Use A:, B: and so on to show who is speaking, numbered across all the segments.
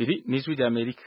A: iri ni ijwi rya amerika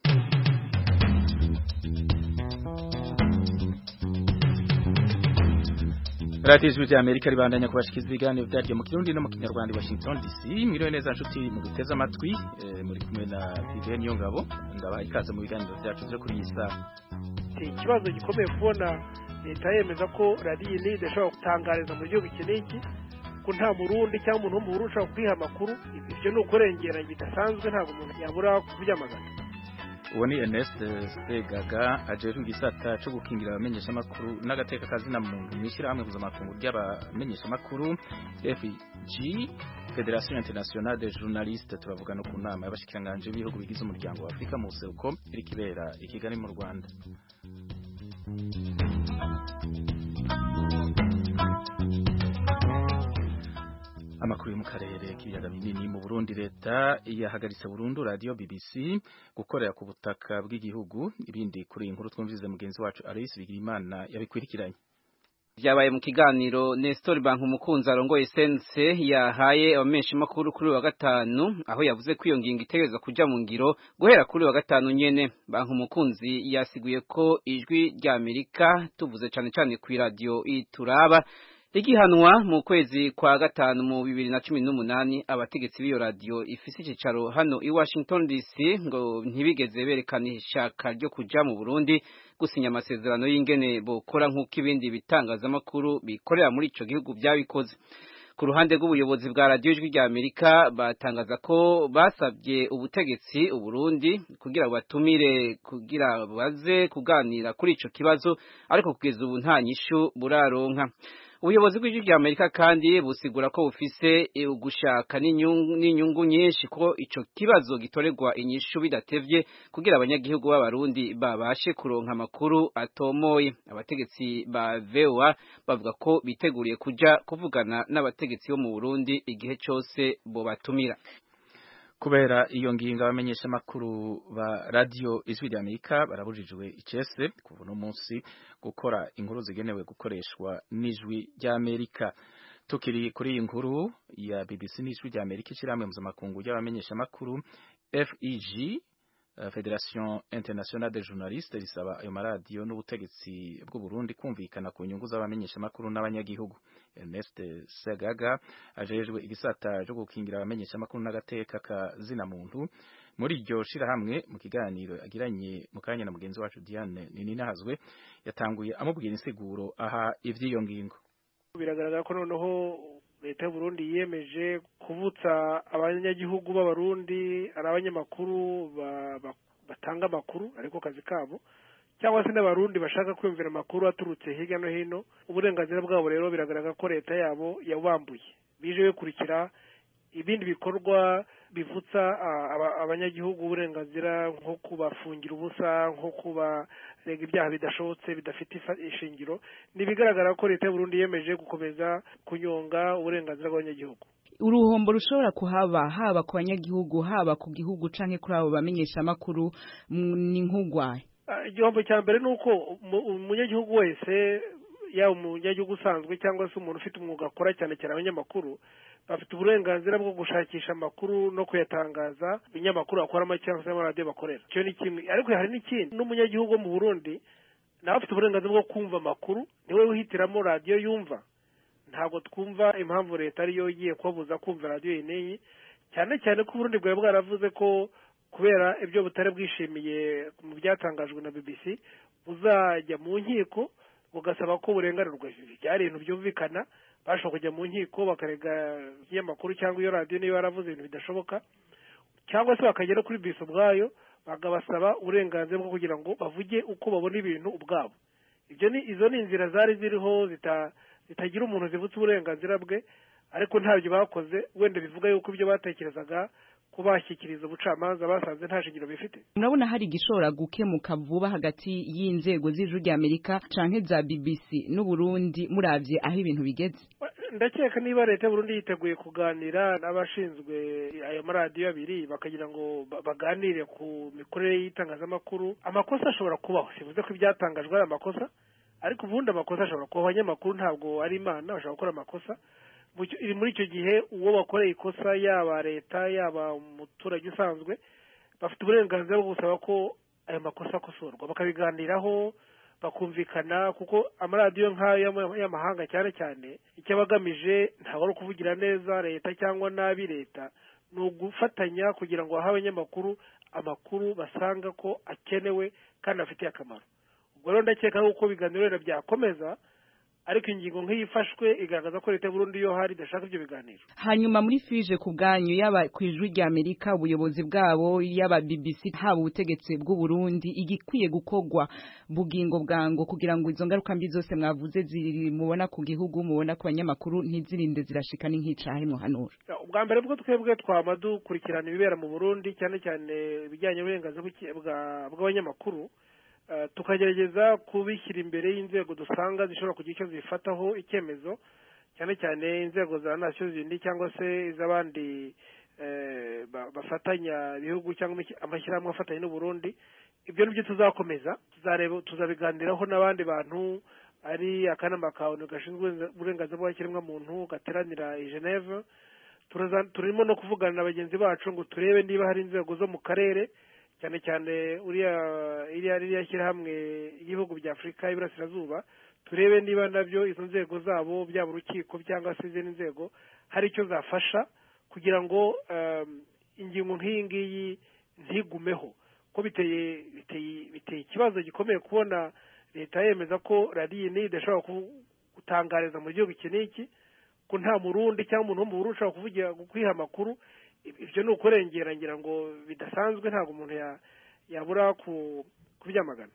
A: radiyo ijwi rya amerika ribandanya kubashikiriza ibiganiro byaryo mu kirundi no mu kinyarwanda i washington dc mwiriwe neza nshuti mu guteze amatwi eh, muri kumwe na vivienne niyongabo ndabaha ikaze mu biganiro byacu byo kuri iyi saha
B: ikibazo gikomeye kubona leta yemeza ko radiyo iyi idashobora gutangariza mu gihugu iki n'iki ko nta murundi cyangwa umuntu wo mu Burundi ushobora kwiha amakuru ibyo ni ukurengera bidasanzwe ntabwo umuntu yabura kubyamagana
A: uwo ni Ernest Segaga ajejwe igisata cyo gukingira abamenyeshamakuru n'agateka kazina muntu mu ishyirahamwe mpuzamakungu ry'abamenyeshamakuru FG Federation Internationale des Journalistes turavuga no ku nama y'abashikiranganje b'ibihugu bigize umuryango wa Afurika mu buseruko iri kibera i Kigali mu Rwanda amakuru yo mu karere k'ibiyaga binini mu Burundi leta yahagaritse burundu radio BBC gukorera ku butaka bw'igihugu ibindi kuri iyi nkuru twumvize mugenzi wacu Alois Bigirimana yabikwirikiranye
C: Vyabaye mu kiganiro Nestor Bank umukunzi arongoye sense yahaye abamenyesha makuru kuri wa gatanu aho yavuze ko iyo ngingo itegereza kuja mu ngiro guhera kuri wa gatanu nyene Bank umukunzi yasiguye ko ijwi rya Amerika tuvuze cane cane ku radio ituraba Igihanwa mu kwezi kwa gatanu mu bibiri na cumi n'umunani abategetsi b'iyo radio ifise icicaro hano i Washington DC ngo ntibigeze berekana ishaka ryo kuja mu Burundi gusinya amasezerano y'ingene bokora nk'uko ibindi bitangazamakuru bikorera muri ico gihugu byabikoze ku ruhande rw'ubuyobozi bwa radio ijwi rya Amerika batangaza ko basabye ubutegetsi uburundi kugira batumire kugira baze kuganira kuri ico kibazo ariko kugeza ubu nta nyishu buraronka ubuyobozi bw'ijwi rya Amerika kandi busigura ko bufise ugushaka n'inyungu nyinshi ko ico kibazo gitorerwa inyishu bidatevye kugira abanyagihugu b'abarundi babashe kuronka amakuru atomoye abategetsi ba VOA bavuga ko biteguriye kuja kuvugana n'abategetsi bo mu Burundi igihe cose bobatumira
A: kubera iyo ngingo abamenyesha makuru ba radio ijwi rya Amerika barabujijwe icese kuva no munsi gukora inkuru zigenewe gukoreshwa n'ijwi rya Amerika tukiri kuri iyi nkuru ya BBC n'ijwi rya Amerika ishiramwe mpuzamakungu ry'abamenyesha makuru FEG Federation Internationale des Journalistes risaba ayo maradiyo n'ubutegetsi bw'u Burundi kumvikana ku nyungu z'abamenyesha makuru n'abanyagihugu Ernest Segaga ajejwe igisata cyo gukingira abamenyesha makuru n'agateka ka zina muntu muri iryo shirahamwe mu kiganiro agiranye mu kanya na mugenzi wacu Diane Nininahazwe yatanguye amubwira insiguro aha ivy'iyo ngingo
B: biragaragara ko noneho leta y'u Burundi yiyemeje kuvutsa abanyagihugu b'abarundi ari abanyamakuru batanga amakuru ariko kazi kabo cyangwa se n'abarundi bashaka kwiyumvira amakuru aturutse hirya no hino uburenganzira bwabo rero biragaragara ko leta yabo yabambuye bije bikurikira ibindi bikorwa bivutsa abanyagihugu uburenganzira nko kubafungira ubusa nko kubarega ibyaha bidashobotse bidafite ishingiro ni ibigaragara ko leta y'u Burundi yemeje gukomeza kunyonga uburenganzira bw'abanyagihugu
D: uruhombo rushobora kuhaba haba ku banyagihugu haba ku gihugu canke kuri abo bamenyesha amakuru ni nk'ugwaye
B: igihombo cya mbere ni uko umunyagihugu wese yaba umunyagihugu usanzwe cyangwa se umuntu ufite umwuga akora cyane cyane abanyamakuru bafite uburenganzira bwo gushakisha amakuru no kuyatangaza ibinyamakuru bakoramo cyangwa se amaradiyo bakorera icyo ni kimwe ariko hari n'ikindi n'umunyagihugu wo mu burundi nawe afite uburenganzira bwo kumva amakuru niwe wihitiramo radiyo yumva ntabwo twumva impamvu leta ariyo igiye kubabuza kumva radiyo iyi n'iyi cyane cyane ko uburundi bwari bwaravuze ko kubera ibyo butari bwishimiye mu byatangajwe na bbc buzajya mu nkiko bugasaba ko burenganurwa byari ibintu byumvikana bashobora kujya mu nkiko bakarega ikinyamakuru cyangwa iyo radiyo niba yaravuze ibintu bidashoboka cyangwa se bakagera kuri bisi ubwayo bakabasaba uburenganzira bwo kugira ngo bavuge uko babona ibintu ubwabo ibyo ni izo ni inzira zari ziriho zitagira umuntu zivutse uburenganzira bwe ariko ntabyo bakoze wenda bivuga yuko ibyo batekerezaga ko bashyikiriza ubucamanza basanze nta shingiro bifite
D: murabona hari igishobora gukemuka vuba hagati y'inzego z'ijuru rya amerika canke za bbc n'uburundi muravye aho ibintu bigeze
B: ndakeka niba leta y'uburundi yiteguye kuganira n'abashinzwe ayo maradiyo abiri bakagira ngo baganire ku mikorere y'itangazamakuru amakosa ashobora kubaho sivuze ko ibyatangajwe ari amakosa ariko ubundi amakosa ashobora kubaho abanyamakuru ntabwo ari imana bashobora gukora amakosa muri icyo gihe uwo bakoreye ikosa yaba leta yaba umuturage usanzwe bafite uburenganzira bwo gusaba ko ayo makosa akosorwa bakabiganiraho bakumvikana kuko amaradiyo nk'ayo y'amahanga cyane cyane icyo aba agamije ntabwo ari ukuvugira neza leta cyangwa nabi leta ni ugufatanya kugira ngo bahe abanyamakuru amakuru basanga ko akenewe kandi afitiye akamaro ubwo rero ndakeka yuko ibiganiro wenda byakomeza ariko ingingo nk'iyi ifashwe igaragaza ko leta y'uburundi iyo hari idashaka ibyo biganiro
D: hanyuma muri fije ku bwanyu yaba ku ijwi rya amerika ubuyobozi bwabo yaba bbc haba ubutegetsi bw'uburundi igikwiye gukorwa bugingo bwango kugira ngo izo ngaruka mbi zose mwavuze ziri mubona ku gihugu mubona ku banyamakuru ntizirinde zirashika n'inkicahe muhanura
B: ubwa mbere bwo twebwe twama dukurikirana ibibera mu burundi cyane cyane ibijyanye n'uburenganzira bw'abanyamakuru tukagerageza kubishyira imbere y'inzego dusanga zishobora kugira icyo zifataho icyemezo cyane cyane inzego za nasiyo zindi cyangwa se iz'abandi bafatanya ibihugu cyangwa amashyirahamwe afatanya n'uburundi ibyo nibyo tuzakomeza tuzabiganiraho n'abandi bantu ari akanama ka onu gashinzwe uburenganzira bw'ikiremwamuntu gateranira i geneve turimo no kuvugana na bagenzi bacu ngo turebe niba hari inzego zo mu karere cyane cyane uriya iriya ririya shyirahamwe y'ibihugu bya afurika y'iburasirazuba turebe niba nabyo izo nzego zabo byaba urukiko cyangwa se izindi nzego hari icyo zafasha kugira ngo ingingo nk'iyi ngiyi ntigumeho ko biteye biteye ikibazo gikomeye kubona leta yemeza ko radiyo niyi idashobora gutangariza mu gihugu iki n'iki ko nta murundi cyangwa umuntu wo mu burundi ushobora kuvugira kwiha amakuru ibyo ni ukurengera ngira ngo bidasanzwe ntabwo umuntu yabura kubyamagana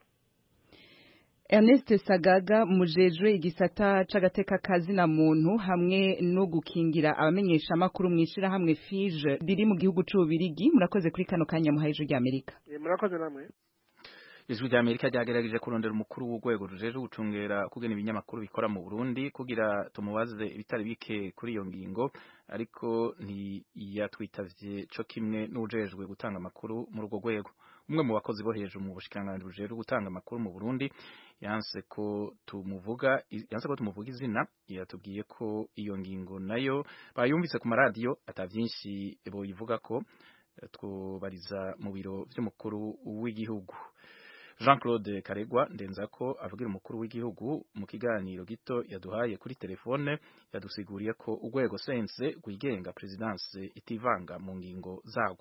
D: Ernest Sagaga mujejwe igisata c'agateka kazina muntu hamwe no gukingira abamenyesha makuru mwishira hamwe FIGE biri mu gihugu c'ubirigi murakoze kuri kano kanya muhaye ijwi rya Amerika
B: murakoze namwe
A: ijwi rya Amerika ryagerageje kurondera umukuru w'urwego rujeje gucungera kugena ibinyamakuru bikora mu Burundi kugira tumubaze ibitari bike kuri iyo ngingo ariko ntiyatwitavye co kimwe n'ujejwe gutanga amakuru muri urwo rwego umwe mu bakozi bo hejuru mu bushikiranganji bujejwe gutanga amakuru mu Burundi yanse ko tumuvuga yanse ko tumuvuga izina yatubwiye ko iyo ngingo nayo bayumvise ku maradiyo atavyinshi boyivuga ko twubariza mu biro vy'umukuru w'igihugu Jean Claude Karegwa ndenza ko avugira umukuru w'igihugu mu kiganiro gito yaduhaye kuri telefone yadusiguriye ko urwego sense rwigenga presidence itivanga mu ngingo zago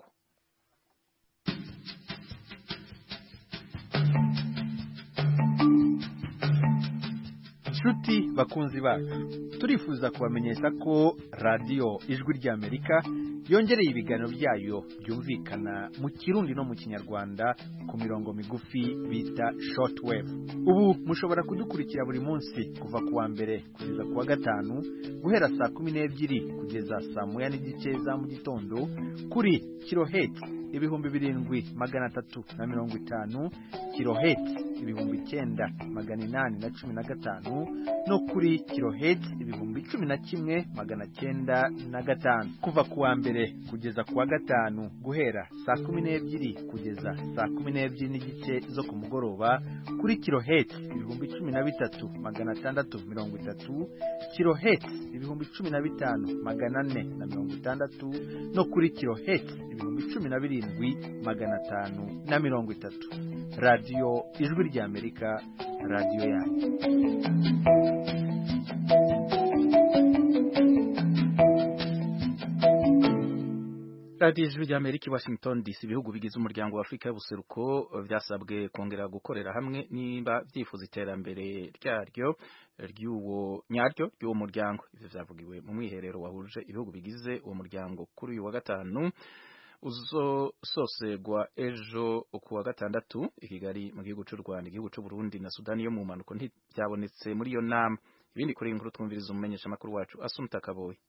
E: Nshuti bakunzi bacu turifuza kubamenyesha ko radiyo ijwi ry'Amerika yongereye ibiganiro byayo byumvikana mu kirundi no mu kinyarwanda ku mirongo migufi bita shortwave ubu mushobora kudukurikira buri munsi kuva ku wa mbere kugeza ku wa gatanu guhera saa kumi n'ebyiri kugeza saa moya n'igice za mu gitondo kuri kiloheti ibihumbi birindwi magana atatu na mirongo itanu kiloheti ibihumbi icyenda magana inani na cumi na gatanu no kuri kiloheti ibihumbi cumi na kimwe magana cyenda na gatanu kuva ku wa mbere kugeza ku wa gatanu guhera saa kumi n'ebyiri kugeza saa kumi n'ebyiri n'igice zo ku mugoroba kuri kiloheti ibihumbi cumi na bitatu magana atandatu mirongo itatu kiloheti ibihumbi cumi na bitanu magana ane na mirongo itandatu no kuri kiloheti ibihumbi cumi na birindwi magana atanu na mirongo itatu radiyo ijwi ry'amerika radiyo yanyu
A: radiyo ijwi rya amerika i washington dc ibihugu bigize umuryango wa afurika y'ubuseruko byasabwe kongera gukorera hamwe niba byifuza iterambere ryaryo ry'uwo nyaryo ry'uwo muryango ivyo vyavugiwe mu mwiherero wahuje ibihugu bigize uwo muryango kuri uyu wa gatanu uzososegwa ejo ku wa gatandatu i kigali mu gihugu cy'u rwanda igihugu cy'u burundi na sudani yo mu mpanuko ntibyabonetse muri iyo nama ibindi kuri inkuru twumviriza umumenyesha amakuru wacu asumta kaboyi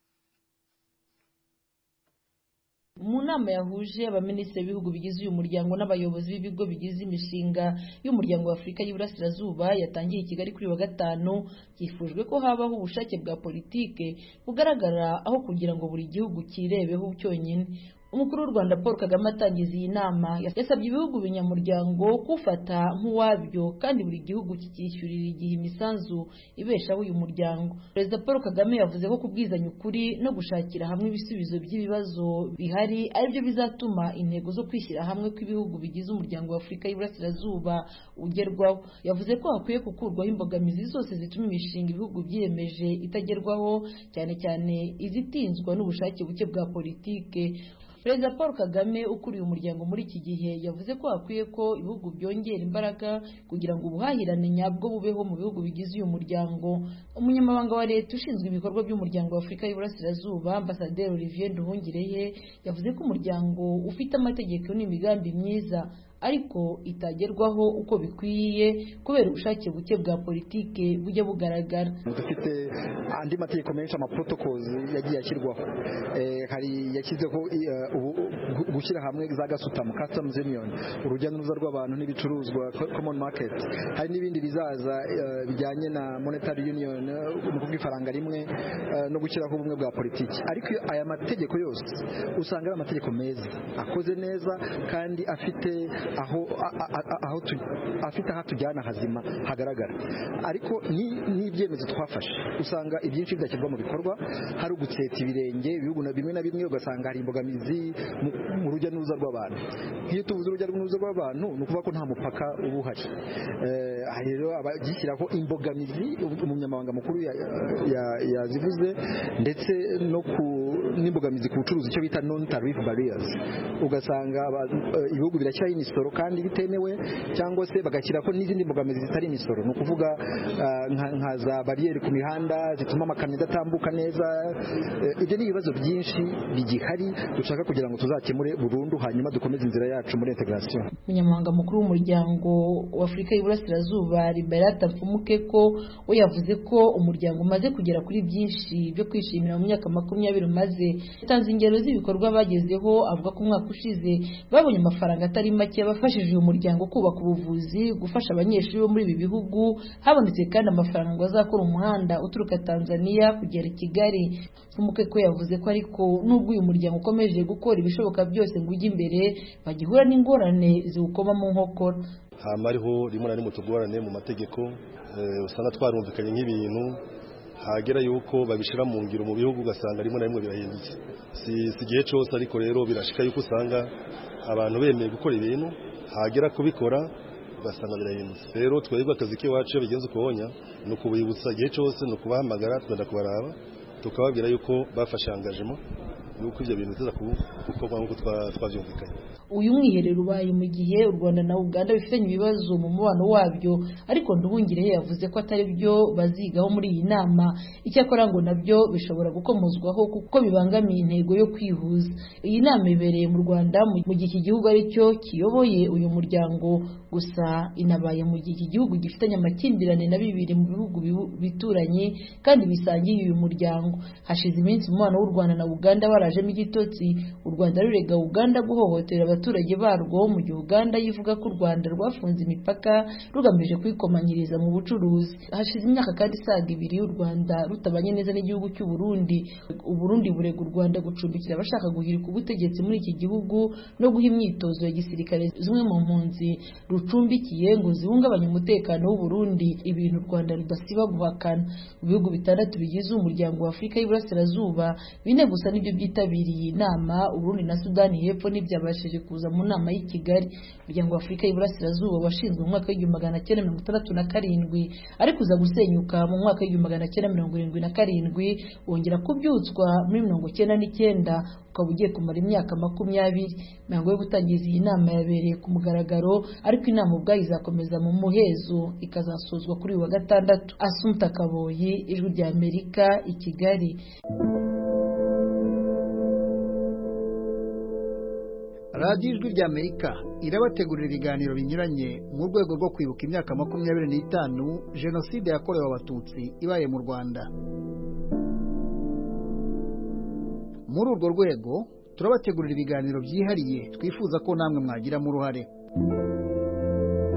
F: mu nama yahuje abaminisitiri b'ibihugu bigize uyu muryango n'abayobozi b'ibigo bigize imishinga y'umuryango wa afurika y'iburasirazuba yatangiye i kigali kuri wa gatanu byifujwe ko habaho ubushake bwa politike bugaragara aho kugira ngo buri gihugu kirebeho cyonyine umukuru w'u rwanda paul kagame atangiza iyi nama yasabye ibihugu binyamuryango kufata nk'uwabyo kandi buri gihugu kikishyurira igihe imisanzu ibeshaho uyu muryango perezida paul kagame yavuze ko kubwizanya ukuri no gushakira hamwe ibisubizo by'ibibazo bihari aribyo bizatuma intego zo kwishyira hamwe kw'ibihugu bigize umuryango wa afurika y'iburasirazuba ugerwaho yavuze ko hakwiye gukurwaho imbogamizi zose zituma imishinga ibihugu byiyemeje itagerwaho cyane cyane izitinzwa n'ubushake buke bwa politike perezida paul kagame ukuriye umuryango muri iki gihe yavuze ko hakwiye ko ibihugu byongera imbaraga kugira ngo ubuhahirane nyabwo bubeho mu bihugu bigize uyu muryango umunyamabanga wa leta ushinzwe ibikorwa by'umuryango wa afurika y'iburasirazuba ambasaderi olivier nduhungireye yavuze ko umuryango ufite amategeko n'imigambi myiza ariko itagerwaho uko bikwiye kubera ubushake buke bwa politike bujya bugaragara
G: dufite andi mategeko menshi amaprotocols yagiye ashyirwaho hari yashyizeho gushyira hamwe za gasutamo customs union urujya n'uruza rw'abantu n'ibicuruzwa common market hari n'ibindi bizaza bijyanye na monetary union ni ukuvuga ifaranga rimwe no gushyiraho ubumwe bwa politiki ariko aya mategeko yose usanga ari amategeko meza akoze neza kandi afite aho aho afite aho tujyana hazima hagaragara ariko n'ibyemezo twafashe usanga ibyinshi bidashyirwa mu bikorwa hari ugutsetsa ibirenge ibihugu bimwe na bimwe ugasanga hari imbogamizi mu rujya n'uruza rw'abantu nk'iyo tuvuze urujya n'uruza rw'abantu ni ukuvuga ko nta mupaka uba uhari rero abagishyiraho imbogamizi umunyamabanga mukuru yazivuze ndetse no ku n'imbogamizi ku bucuruzi icyo bita non tariff barriers ugasanga ibihugu birashyiraho imisoro kandi bitemewe cyangwa se bagashyiraho n'izindi mbogamizi zitari imisoro ni ukuvuga nka za bariyeri ku mihanda zituma amakamyo adatambuka neza ibyo ni ibibazo byinshi bigihari dushaka kugira ngo tuzakemure burundu hanyuma dukomeze inzira yacu muri integration
F: umunyamabanga mukuru w'umuryango wa afurika y'iburasirazuba liberata mfumukeko we yavuze ko umuryango umaze kugera kuri byinshi byo kwishimira mu myaka makumyabiri umaze yatanze ingero z'ibikorwa bagezeho avuga ko umwaka ushize babonye amafaranga atari make yabafashije uyu muryango kubaka ubuvuzi gufasha abanyeshuri bo muri ibi bihugu habonetse kandi amafaranga ngo azakora umuhanda uturuka tanzania kugera i kigali nk'umukeko yavuze ko ariko nubwo uyu muryango ukomeje gukora ibishoboka byose ngo ujye imbere bagihura n'ingorane ziwukoma mu nkokora
H: hama ariho rimwe na rimwe tugorane mu mategeko usanga twarumvikanye nk'ibintu hagera yuko babishyira mu ngiro mu bihugu ugasanga rimwe na rimwe birahindutse si igihe cyose ariko rero birashika yuko usanga abantu bemeye gukora ibintu hagera kubikora ugasanga birahindutse rero twebwe akazi k'iwacu iyo bigenze ukubonya ni ukubibutsa igihe cyose ni ukubahamagara tugenda kubaraba tukababwira yuko bafashe angajemo yuko ibyo bintu biza gukorwa nk'uko twabyumvikanye
F: uyu mwiherero ubaye mu gihe u rwanda na uganda bifitanye ibibazo mu mubano wabyo ariko nduhungire yavuze ko atari byo bazigaho muri iyi nama icyakora ngo nabyo bishobora gukomozwaho kuko bibangamiye intego yo kwihuza iyi nama ibereye mu rwanda mu gihe iki gihugu ari cyo kiyoboye uyu muryango gusa inabaye mu gihe iki gihugu gifitanye amakimbirane na bibiri mu bihugu bituranye kandi bisangiye uyu muryango hashize iminsi umubano w'u rwanda na uganda warajemo igitotsi u rwanda rurega uganda guhohotera abaturage barwo mu gihe uganda yivuga ko u rwanda rwafunze imipaka rugamije kwikomanyiriza mu bucuruzi hashize imyaka kandi isaga ibiri u rwanda rutabanye neza n'igihugu cy'u Burundi uburundi burega u rwanda gucumbikira abashaka guhirika ubutegetsi muri iki gihugu no guha imyitozo ya gisirikare zimwe mu mpunzi rucumbikiye ngo zihungabanye umutekano w'u Burundi ibintu u rwanda rudasiba guhakana mu bihugu bitandatu bigize umuryango wa afurika y'iburasirazuba bine gusa nibyo byitabiriye iyi nama uburundi na sudani y'epfo ntibyabashije kuza mu nama y'i kigali umuryango wa afurika y'iburasirazuba washinzwe mu mwaka w'igihumbi magana cyenda mirongo itandatu na karindwi ariko uza gusenyuka mu mwaka w'igihumbi magana cyenda mirongo irindwi na karindwi wongera kubyutswa muri mirongo cyenda n'icyenda ukaba ugiye kumara imyaka makumyabiri imihango yo gutangiza iyi nama yabereye ku mugaragaro ariko inama ubwayo izakomeza mu muhezo ikazasozwa kuri uyu wa gatandatu asumta kaboyi ijwi rya amerika i kigali
E: radiyo ijwi rya amerika irabategurira ibiganiro binyuranye mu rwego rwo kwibuka imyaka makumyabiri n'itanu jenoside yakorewe abatutsi ibaye mu rwanda muri urwo rwego turabategurira ibiganiro byihariye twifuza ko namwe mwagiramo uruhare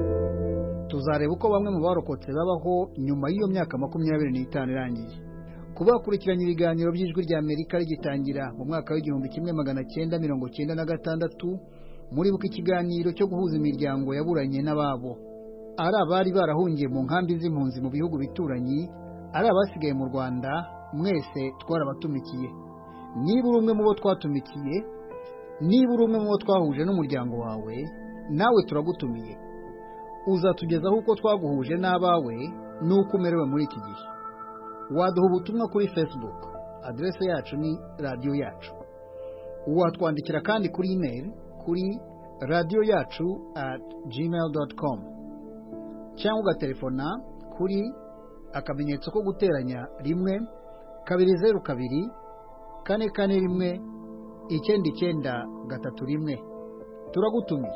E: tuzareba uko bamwe mu barokotse babaho nyuma y'iyo myaka makumyabiri n'itanu irangiye
I: kuba bakurikiranye ibiganiro by'ijwi rya amerika rigitangira mu mwaka w'igihumbi kimwe magana cyenda mirongo cyenda na gatandatu muribuka ikiganiro cyo guhuza imiryango yaburanye n'ababo ari abari barahungiye mu nkambi z'impunzi mu bihugu bituranyi ari abasigaye mu rwanda mwese twarabatumikiye niba uri umwe mu bo twatumikiye niba uri umwe mu bo twahuje n'umuryango wawe nawe turagutumiye uzatugezaho uko twaguhuje n'abawe n'uko umerewe muri iki gihe waduha ubutumwa kuri facebook aderese yacu ni radiyo yacu watwandikira kandi kuri email kuri radiyo yacu at gmail dot com cyangwa ugatelefona kuri akamenyetso ko guteranya rimwe kabiri zeru kabiri kane kane rimwe icyenda icyenda gatatu rimwe turagutumiye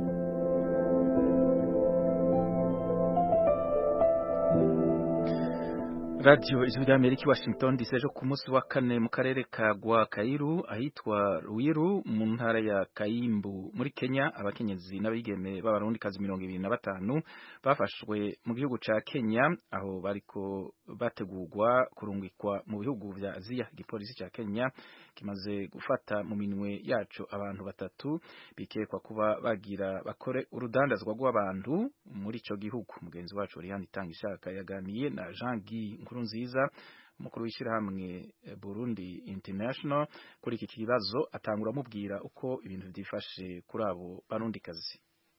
A: radiyo ijwi rya amerika i washington dc ejo ku munsi wa kane mu karere ka gwakairu ahitwa ruwiru mu ntara ya kayimbu muri kenya abakenyezi n'abigeme b'abarundikazi mirongo ibiri na batanu bafashwe mu gihugu ca kenya aho bariko bategurwa kurungikwa mu bihugu vya aziya igipolisi ca kenya kimaze gufata mu minwe yacu abantu batatu bikekwa kuba bagira bakore urudandazwa rw'abantu muri ico gihugu mugenzi wacu Oriane Itangishaka yaganiye na Jean Guy Nkurunziza umukuru w'ishyirahamwe Burundi International kuri iki kibazo atangura amubwira uko ibintu byifashe kuri abo barundikazi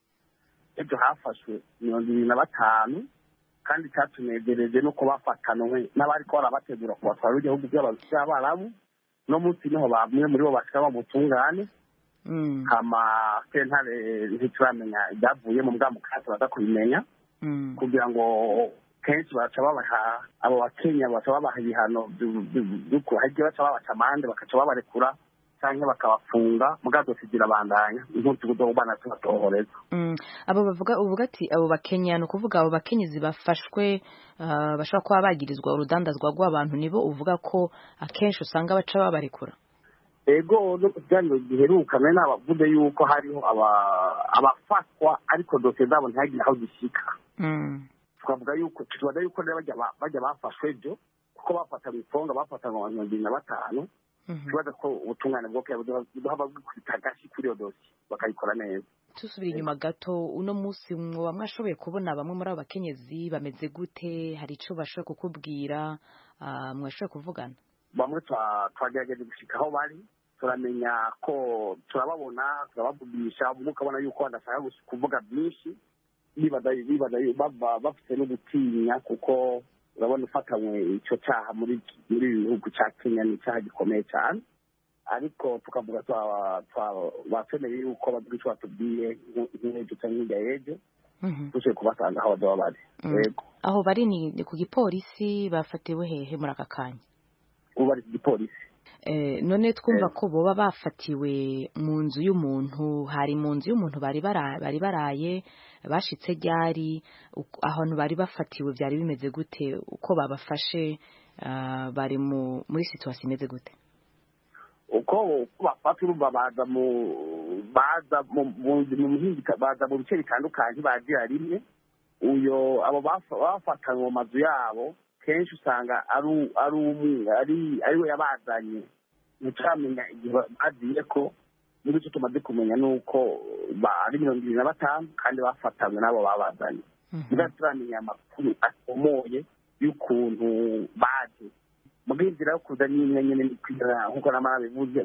J: ejo hafashwe mirongo ibiri na batanu kandi cyatunegereje nuko bafatanwe n'abari ko barabategura kubatwara igihugu by'abarabu no munsi niho bamwe muri bo bashika bamutungane hama sentare ntituramenya ibyavuye mu bwa mukasi baza kubimenya kugira ngo kenshi baca babaha abo bakenya baca babaha ibihano hagiye baca babaca amande bakaca babarekura cyangwa bakabafunga mugazo tugira bandanya nk'utugudo bana tubatohoreza
K: abo bavuga uvuga ati abo bakenya ni ukuvuga abo bakenyezi bafashwe bashobora kuba bagirizwa urudandazwa rw'abantu nibo uvuga ko akenshi usanga baca babarekura
J: ego no kuganiro giheruka nari nabavuze yuko hariho abafatwa ariko dosiye zabo ntihagire aho zishika twavuga yuko tubaza yuko rero bajya bafashwe byo kuko bafatanywe ifonga bafatanywe abantu mirongo ibiri na batanu tubaza ko ubutungane bwo buduha bwikubita agashi kuri iyo dosiye bakayikora neza
K: tusubira inyuma gato uno munsi mwoba mwashoboye kubona bamwe muri abo bakenyezi bameze gute hari icyo bashoboye kukubwira mwashoboye kuvugana
J: bamwe twagerageje gushika aho bari turamenya ko turababona turabavugisha umwe ukabona yuko badashaka kuvuga byinshi bafite no gutinya kuko urabona ufatanywe icyo cyaha muri ibi bihugu cya kenya ni icyaha gikomeye cyane ariko tukavuga bakeneye yuko bavuga icyo batubwiye nk'ejo cyangwa hirya y'ejo dushobora kubasanga aho baba bari
K: aho bari ni ku gipolisi bafatiwe hehe muri aka kanya
J: ubu bari ku gipolisi
K: none twumva ko boba bafatiwe mu nzu y'umuntu hari mu nzu y'umuntu bari baraye bashitse ryari ahantu bari bafatiwe byari bimeze gute uko babafashe bari muri situwasiyo imeze gute
J: uko bafata urumva baza mu baza mu baza mu bice bitandukanye bagira rimwe uyo abo bafatanywe mu mazu yabo kenshi usanga ari ari ari we yabazanye ntituramenya igihe bagiye ko muri icyo tumaze kumenya ni uko ari mirongo irindwi na batanu kandi bafatanywe n'abo babazanye niba turamenya amakuru akomoye y'ukuntu baje mu bw'inzira yo kuza n'imwe nyine nk'uko namara bivuze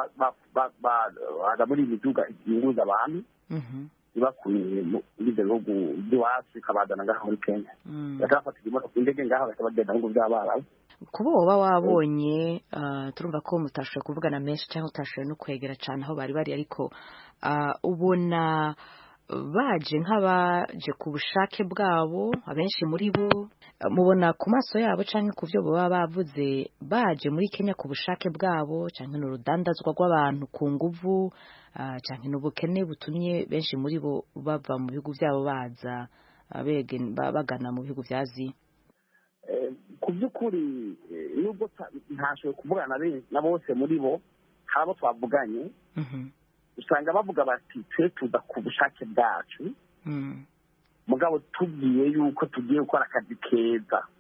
J: baza muri iyi miduga yunguza abantu ibakuye muri ibyo bihugu by'iwacu ikabazana ngaha muri kenya bakabafatira imodoka indege ngaha bagahita bagenda mu bihugu by'abarabu
K: kuba woba wabonye turumva ko mutashoboye kuvugana menshi cyangwa utashoboye no kwegera cyane aho bari bari ariko ubona baje nk'abaje ku bushake bwabo abenshi muri bo mubona ku maso yabo cyangwa ku byo baba bavuze baje muri kenya ku bushake bwabo cyangwa ni urudandazwa rw'abantu ku nguvu cyangwa ni ubukene butumye benshi muri bo bava mu bihugu byabo baza bagana mu bihugu bya aziya
J: ku by'ukuri nubwo ntashoboye kuvugana na bose muri bo hari abo twavuganye usanga bavuga bati twe tuza ku bushake bwacu mugabo tubwiye yuko tugiye gukora akazi keza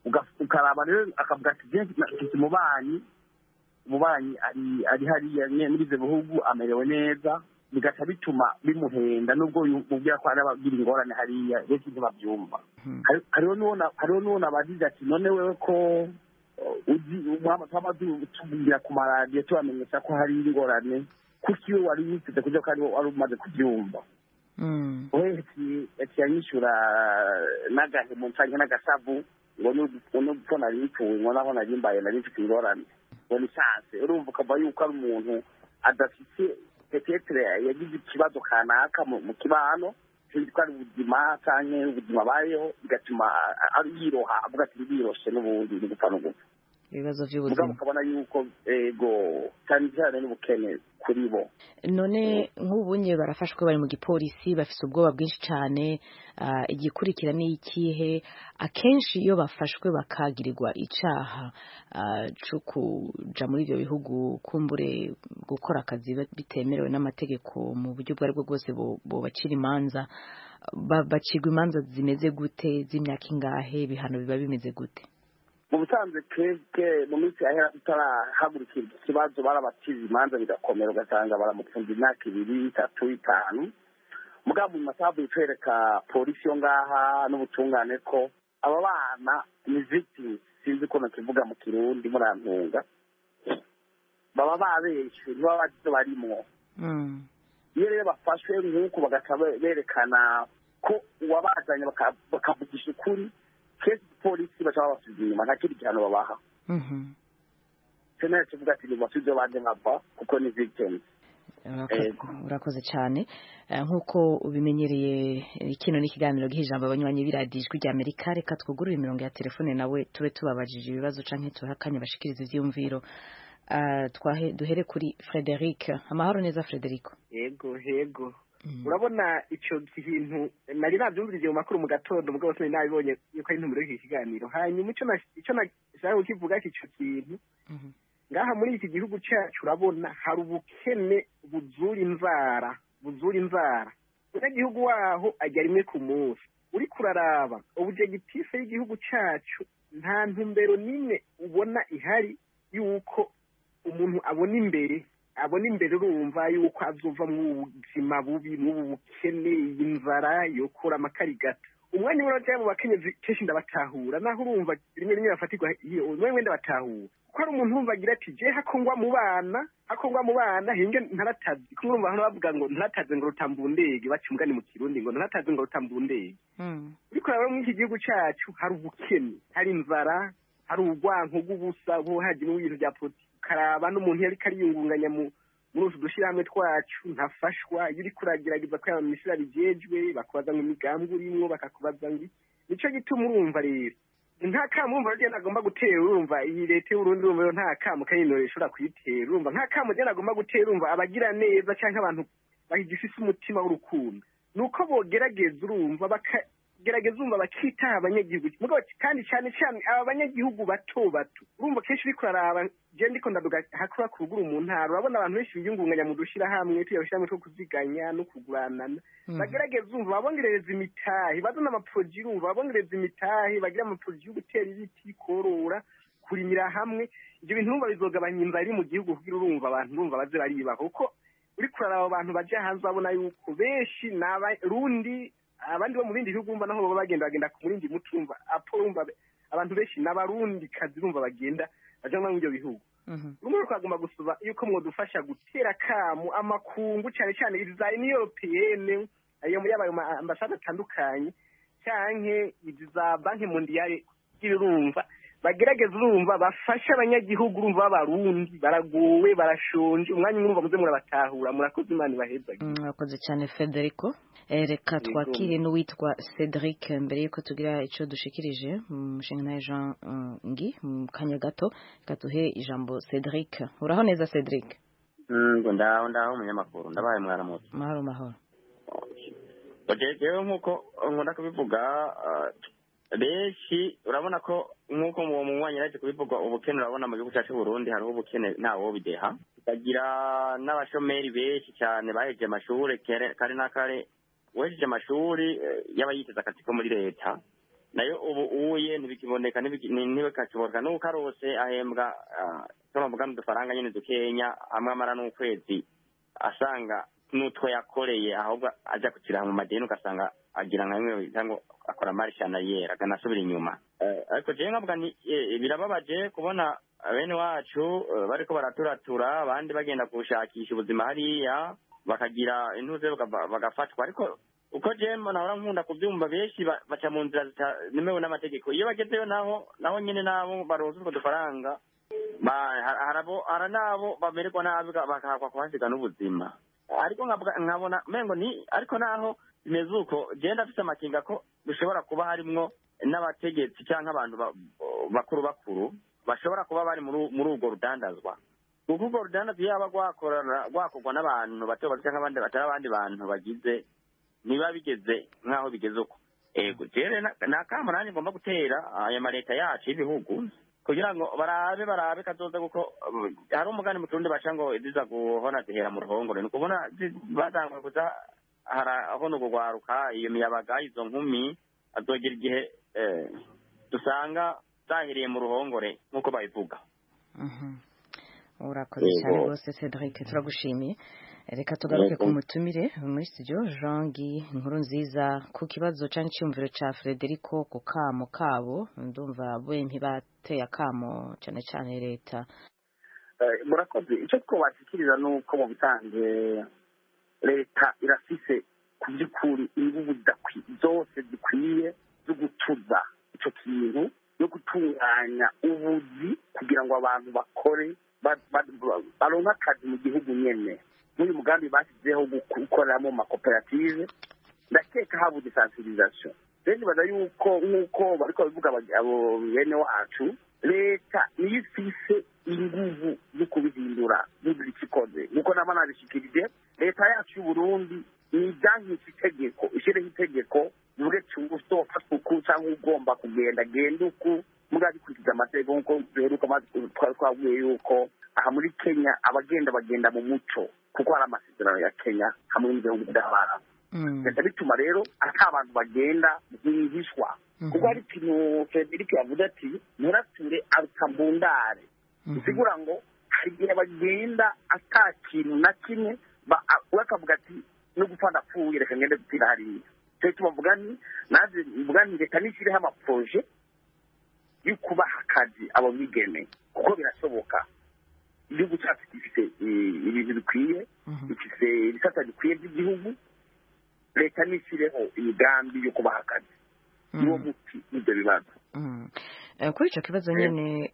J: Uga- ukaraba rero akavuga ati je mfite umubanyi umubanyi ari ari hariya nye- muri ivyo bihugu amerewe neza bigaca bituma bimuhenda nubwo yu- mubwira ko hari abagira ingorane hariya benshi ntibabyumva Hari- hariho n'uwo hariho n'uwo nabajije ati none wewe ko uh, uzi umwama twaba tu- tubwira ku maradiyo tubamenyesha ko hari ingorane kuki iyo wari witeze kuja ko ari wari umaze kubyumva
K: Mm.
J: uhetse yaciye anyishyura n'agahemu canke n'agasavu ngo nuko nari nituwe ngo naho nari mbaye nari mfite ingorane ngo ni chance urumva ukava yuko ari umuntu adafite petetre yagize ikibazo kanaka mu mu kibano sinzi ko ari ubuzima canke ubuzima abayeho bigatuma a- a- yiroha avuga ati biroshe n'ubundi ni gupfa no gupfa
K: ibibazo
J: mugabo
K: by'ubuzima
J: ukabona yuko ego cyane cyane n'ubukene kuri bo
K: none nk'ubunye barafashwe bari mu gipolisi bafite ubwoba bwinshi cyane ah, igikurikira ni ikihe akenshi iyo bafashwe bakagirirwa icaha ah, co kuja muri ivyo bihugu kumbure gukora akazi ba- bitemerewe n'amategeko mu buryo ubwo aribwo bwose bo- bobacira imanza ba- bacirwa imanza zimeze gute z'imyaka ingahe ibihano biba bimeze gute
J: mu busanzwe twebwe mu minsi yahera tutarahagurukira iki kibazo barabacize imanza bigakomera ugasanga baramufunze imyaka ibiri itatu itanu mugabo mu masaha bitwereka polisi yo ngaha n'ubutungane ko aba bana ni victims sinzi uko nakivuga mu kirundi murantunga baba babeshwe ntibaba bazi ivyo barimwo
K: Mm.
J: iyo rero bafashwe nk'uku bagaca be- berekana ko uwabazanye baka- bakavugisha ukuri kenshi polisi baca babasubiza inyuma nta kindi gihano babaha
K: Mhm.
J: senere kivuga ati nibasubize banje nkava kuko ni victims
K: Urakoze-
J: Ego.
K: urakoze cyane Eh, nk'uko ubimenyereye eh, kino ni ikiganiro giha ijambo abanywanyi b'iradiyo ijwi rya amerika reka twugurure imirongo ya telefone nawe tube tubabajije ibibazo canke tubahe akanya bashikiriza ivyiyumviro Ah, twahe duhere kuri frederic amahoro neza frederico
L: yego yego urabona icyo kintu nari nabyumviriye mu makuru mu gatondo mugabo sinari nabibonye yuko ari intumbero y'iki kiganiro hanyuma icyo na- icyo nashaka kukivuga ko icyo kintu ngaha muri iki gihugu cyacu urabona hari ubukene buzura inzara buzura inzara umunyagihugu waho ajya rimwe ku munsi uri kuraraba ubujegitife y'igihugu cyacu nta ntumbero n'imwe ubona ihari y'uko umuntu abona imbere abona imbere urumva yuko azova mu buzima bubi mu bukene iyi nzara yokura amakarigata umwanya umwe bajya mu bakenyezi kenshi ndabatahura naho urumva rimwe rimwe bafatirwa iyo umwe wenda batahura kuko hari umuntu wumva agira ati je hakongwa mu bana hakongwa mu bana hinge ntaratazi kumwe urumva hano bavuga ngo ntarataze ngo rutambundege baca umugani mu kirundi ngo ntarataze ngo rutambundege ariko rero muri iki gihugu cyacu hari ubukene hari inzara hari urwanko rw'ubusa buhaji mu bintu bya politiki ukaraba n'umuntu yari kariyungunganya mu muri utu dushyirahamwe twacu ntafashwa iyo uriko uragerageza kwiyamamishira bijejwe bakubaza ngo imigambi urimwo bakakubaza ngo iki nico gituma urumva rero nta kamo urumva rero agomba gutera urumva iyi leta y'uburundi urumva rero nta kamo kayinore ishobora kuyitera urumva nta kamo rero agomba gutera urumva abagira neza canke abantu bagifise umutima w'urukundo nuko bogerageza urumva bakagerageza urumva bakitaha abanyagihugu mugabo kandi cyane cyane aba banyagihugu bato bato urumva kenshi uriko uraraba je ndiko ndaduga hakura kurugura mu ntara urabona abantu benshi biyungunganya mu dushirahamwe tuya hamwe two kuziganya no kuguranana bagerageza urumva babongerereza imitahe bazana amaporoji urumva babongereza imitahe bagira amaporoji yo gutera ibiti korora kurimira hamwe ibyo bintu urumva bizogabanya inzara iri mu gihugu kugira urumva abantu urumva baze baribaho kuko uriko uraraba abantu baje hanze babona yuko benshi ni abarundi abandi bo mu bindi bihugu urumva naho baba bagenda bagenda ku murindi muti urumva apo urumva abantu benshi ni abarundi kazi urumva bagenda baja muri ibyo bihugu rumwe rwo twagomba gusaba yuko mwodufasha gutera akamu amakungu cyane cyane iza ni europeyene ayo muri abayo ambasade atandukanye canke izi za banki mondiyale urumva bagerageza urumva bafashe abanyagihugu urumva b'abarundi baragowe barashonje umwanya umwe urumva muze murabatahura murakoze imana ibahezage
K: murakoze cyane federico Eh, reka twakire n'uwitwa cedric mbere y'uko tugira icyo dushikirije umushinga nawe jean eh, ngi mu kanya gato reka duhe ijambo cedric uraho neza cedric
M: ngo ndaho ndaho umunyamakuru ndabaye mwaramutse
K: mahoro mahoro
M: jewe nk'uko nkunda kubivuga ah, benshi urabona ko nk'uko mu mwanya yaje kubivuga ubukene urabona mu gihugu cyacu Burundi hariho ubukene ntawo bideha tukagira n'abashomeri benshi cyane bahejeje amashuri kere kare na kare uwejeje amashuri eh, yaba yiteze akazi ko muri leta nayo ubu uye ntibikiboneka ntibikakiboneka n'uko arose ahembwa turavuga n'udufaranga nyine dukenya amwe amara n'ukwezi asanga n'utwo yakoreye ahubwo ajya kukiraha mu madeni ugasanga agira nka bimwe cyangwa akora marishana yera akanasubira inyuma ariko jewe nkavuga nti birababaje kubona bene wacu bariko baraturatura abandi bagenda gushakisha ubuzima hariya bakagira intuze bagafatwa ariko uko jembo nahora nkunda kubyumva benshi baca mu nzira zitanemewe n'amategeko iyo bagezeyo naho naho nyine nabo baronse utwo dufaranga hari n'abo bamererwa nabi bakahakwa kuhasiga n'ubuzima ariko nkabona mengo ni ariko naho bimeze uko genda afite amakinga ko bishobora kuba harimwo n'abategetsi cyangwa abantu bakuru bakuru bashobora kuba bari muri urwo rudandazwa kuko urwo rudandazwa yaba rwakorwa n'abantu bato bato cyangwa abandi batari abandi bantu bagize niba bigeze nk'aho bigeze uko ego rero ni akamo nanjye ngomba gutera aya maleta yacu y'ibihugu kugira ngo barabe barabe kazoza kuko hari umugani mu kirundi baca ngo ziza guhona zihera mu ruhongore ni ukubona bazangwe kuza harabona urwaruka iyo miyabaga izo nkumi azogera igihe dusanga zahereye mu ruhongore nk'uko babivuga
K: urakoze cyane rwose cedric turagushimiye reka tugaruke ku mutumire muri studio jean guy inkuru nziza ku kibazo cyangwa icyumviro cya frederico ku kamo kabo ndumva we ntibateye akamo cyane cyane leta
J: murakoze icyo twabashyikiriza ni uko mu bisanzwe leta irafise ku by'ukuri ingufu zose zikwiye zo gutuza icyo kintu no gutunganya ubuzi kugira ngo abantu bakore baronke akazi mu gihugu nyine n'uyu mugambi bashyizeho gukoreramo amakoperative ndakeka habuze sansibirizasiyo rero nibaza yuko nk'uko bari kubivuga abo bene wacu leta niyo ifise inguvu zo kubihindura n'ugira icyo ikoze nk'uko naba nabishikirije leta yacu y'uburundi ni ibyankisha itegeko ishyireho itegeko bivuge usofatwa uku cyangwa ugomba kugenda genda uku muga bikurikiza amategeko nk'uko duheruka twari twabwiye yuko aha muri kenya abagenda bagenda mu muco kuko hari amasezerano ya kenya hamwe n'ibihugu by'abarabu leta bituma rero ata abantu bagenda rwihishwa kuko hari ikintu frederic yavuze ati nturature arukambundare bisigura ngo hari igihe bagenda ata kintu na kimwe we akavuga ati no gupfa ndapfuye reka ngende gupfira hariya cyo gituma mvuga ni naje mvuga ni reka nishyireho amaporoje yo kubaha akazi abo bigeme kuko birashoboka igihugu cyacu gifite ibintu bikwiye gifite ibisata bikwiye by'igihugu leta nishyireho imigambi yo kubaha akazi niwo muti w'ibyo bibazo
K: kuri icyo kibazo nyine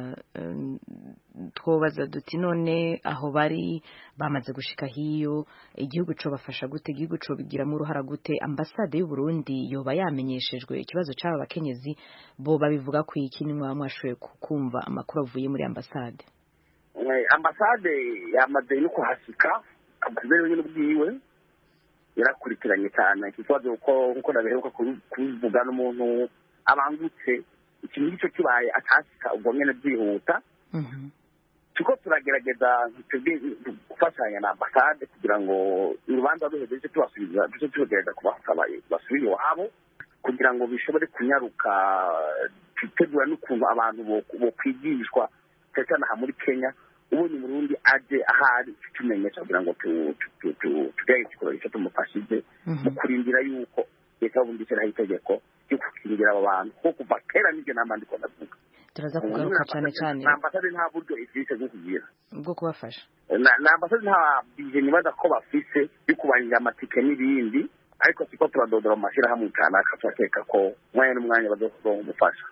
K: twobaza duti none aho bari bamaze gushika hiyo igihugu cyo bafasha gute igihugu cyo bigiramo uruhara gute ambasade y'u Burundi yoba yamenyeshejwe ikibazo cy'aba bakenyezi bo babivuga ku iki ni mwashoboye kumva amakuru avuye muri ambasade
J: ambasade yamaze no kuhasika kubera nyine ubwiwe yarakurikiranye cyane iki kibazo kuko nkuko nabiheruka kubivuga n'umuntu abangutse ikintu ngicyo kibaye atasika ubwo nyine byihuta tuko turagerageza gufashanya na ambasade kugira ngo urubanza ruheze tubasubiza duce tugerageza kubasaba basubire iwabo kugira ngo bishobore kunyaruka tutegura n'ukuntu abantu bokwigishwa cyane cyane aha muri kenya ubonye umurundi aje ahari tumenyesha kugira ngo tugerageze ikikoro icyo tumufashije mu kurindira yuko leta y'ubundi ishyiraho itegeko ryo gukingira abo bantu kuko kuva kera n'ibyo nama ndiko ndavuga
K: turaza kugaruka cyane cyane
J: na ambasade nta buryo ifise bwo kugira
K: bwo kubafasha
J: na ambasade nta bije nibaza ko bafise yo kubarira amatike n'ibindi ariko siko turadodora mu mashyirahamwe kanaka turakeka ko umwanya n'umwanya bazokuronka umufasha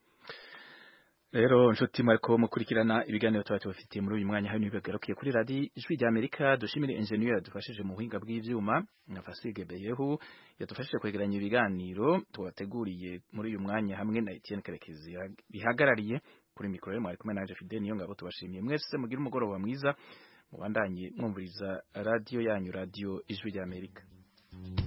A: rero nshuti mwariko mukurikirana ibiganiro tuba tubafitiye muri uyu mwanya hano bagarukiye kuri radi ijwi rya Amerika dushimire engineer yadufashije mu buhinga bw'ivyuma na Fasige Beyehu yadufashije kwegeranya ibiganiro tubateguriye muri uyu mwanya hamwe na Etienne Karekezi bihagarariye kuri mikoro mwari kumwe naje Fidel niyo ngabo tubashimiye mwese mugira umugoroba mwiza mubandanye mwumviriza radio yanyu radio ijwi rya Amerika